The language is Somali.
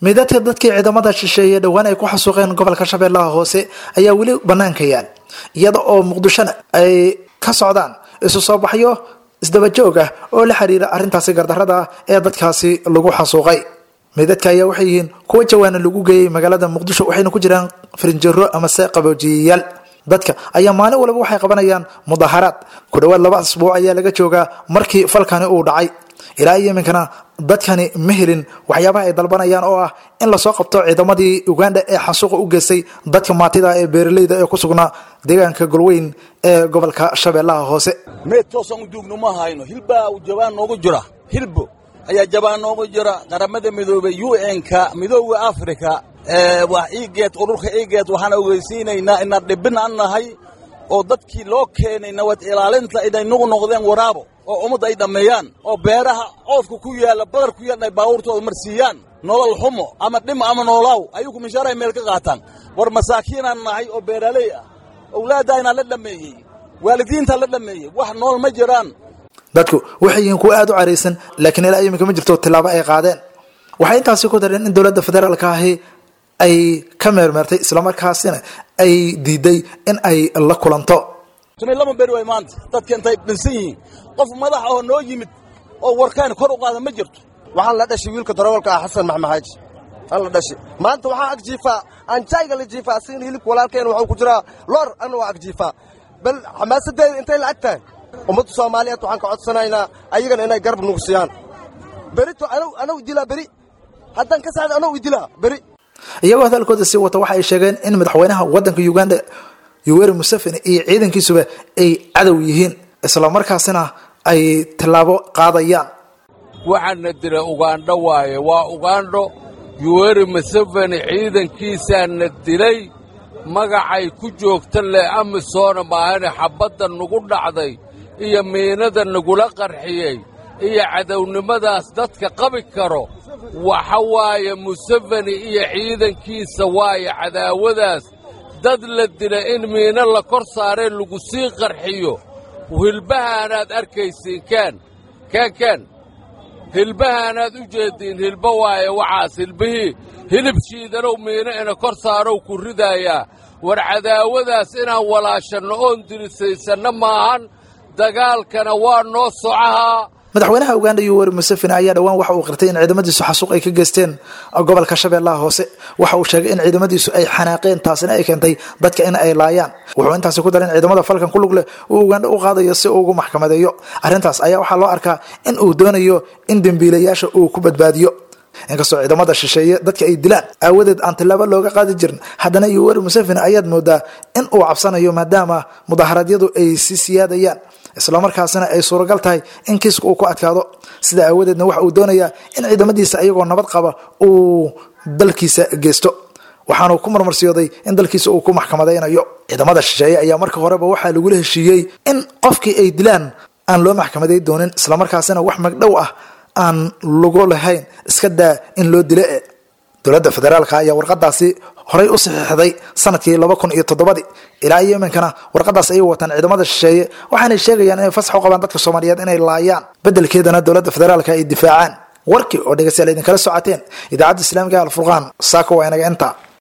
midadka dadkii ciidamada shisheeye dhowaan ay ku xasuuqeen gobolka shabeellaha hoose ayaa weli banaanka yaal iyada oo muqdishona ay ka socdaan isu soo baxyo isdabajoog ah oo la xiriira arrintaasi gardarrada ah ee dadkaasi lagu xasuuqay midadka ayaa waxay yihiin kuwa jawaana lagu geeyey magaalada muqdisho waxayna ku jiraan farinjero amase qaboojiyayaal dadka ayaa maalin waliba waxay qabanayaan mudaharaad ku dhowaad laba asbuuc ayaa laga joogaa markii falkani uu dhacay ilaa iyo iminkana dadkani ma helin waxyaabaha ay dalbanayaan oo ah in lasoo qabto ciidamadii uganda ee xasuuqa u geystay dadka maatida ee beeraleyda ee ku sugnaa deegaanka golweyn ee gobolka shabeellaha hoose meed toosan u duugno ma hayno hilbaa jabaan noogu jira hilbo ayaa jabaan noogu jira qaramada midoobey u n-ka midooda afrika waa iigeed ururka iigeed waxaan ogeysiinaynaa inaan dhibin an nahay oo dadkii loo keenay nabad ilaalinta inay nugu noqdeen waraabo oo ummadda ay dhammeeyaan oo beeraha coodka ku yaalla badar ku yaalla ay baabuurtooda marsiiyaan nolol xumo ama dhimo ama noolaaw ayugu mishaaray meel ka qaataan war masaakiinaan nahay oo beeraaley ah owlaaddaynaa la dhammeeyey waalidiintaa la dhammeeyey wax nool ma jiraan dadku waxay yihiin kuwa aada u caraysan laakiin ilaa iminka ma jirto tilaabo ay qaadeen waxay intaasi ku dareen in dowladda federaalka ahi ay ka meermeertay islamarkaasina ay diiday in ay la kulanto tumay lama beri way maanta dadka intay dhinsan yihiin qof madax oo noo yimid oo warkaan kor u qaada ma jirto waxaan la dhashay wiilka darawalka ah xasan maxmaxaaji aan la dhashay maanta waxaan ag jiifaa aan jayga la jiifaa asigana hilibka walaalkeen waxuu ku jiraa loor anna waa ag jiifaa bal xamaasadeeda intay la ag tahay ummadda soomaaliyeed waxaan ka codsanaynaa ayagana inay garab nugu siiyaan berito anaw idilaa beri haddaan ka saxda anaw idilaa beri iyagoo hadalkooda sii wata waxa ay sheegeen in madaxweynaha waddanka uganda yoweri museveni iyo ciidankiisuba ay cadow yihiin islamarkaasina ay tallaabo qaadayaan waxaana dila ugandho waaye waa ugandho yoweri museveni ciidankiisaana dilay magacay ku joogta leh amisoona maahane xabbadda nugu dhacday iyo miinada nagula qarxiyey iyo cadownimadaas dadka qabi karo waxa waaye museveni iyo ciidankiisa waaye cadaawadaas dad la dila in miino la kor saaree lagu sii qarxiyo hilbahaanaad arkaysiin kaan kaan kaan hilbahaanaad u jeeddiin hilba waaye waxaas hilbihii hilib shiidanow miino ina kor saarow ku ridaayaa war cadaawadaas inaan walaashanno oon dirisaysanno maahan dagaalkana waa noo socahaa madaxweynaha uganda yoweri museveni ayaa dhowaan waxa uu qirtay in ciidamadiisu xasuuq ay ka geysteen gobolka shabeellaha hoose waxa uu sheegay in ciidamadiisu ay xanaaqeen taasina ay keentay dadka in ay laayaan wuxuu intaasi ku daray in ciidamada falkan ku lug leh uu uganda u qaadayo si uu ugu maxkamadeeyo arrintaas ayaa waxaa loo arkaa in uu doonayo in dembiilayaasha uu ku badbaadiyo inkastoo ciidamada shisheeye dadka ay dilaan aawadeed aan tilaabo looga qaadi jirin haddana yoweri museveni ayaad moodaa in uu cabsanayo maadaama mudaharaadyadu ay sii siyaadayaan islamarkaasina ay suuragal tahay in kiiska uu ku adkaado sida aawadeedna waxa uu doonayaa in ciidamadiisa ayagoo nabad qaba uu dalkiisa geysto waxaanu ku marmarsiyooday in dalkiisa uu ku maxkamadaynayo ciidamada shisheeye ayaa marka horeba waxaa lagula heshiiyey in qofkii ay dilaan aan loo maxkamaday doonin islamarkaasina wax magdhow ah aan lagu lahayn iska daa in loo dile e dowladda federaalka ayaa warqadaasi horay u saxiixday sanadkii laba kun iyo toddobadii ilaa iyo iminkana warqadaas ayay wataan ciidamada shisheeye waxaanay sheegayaan inay fasax u qabaan dadka soomaaliyeed inay laayaan beddelkeedana dowladda federaalka ay difaacaan warkii oo dhegeystayaal idinkala socoteen idaacadda islaamiga alfurqaan saako waa inaga inta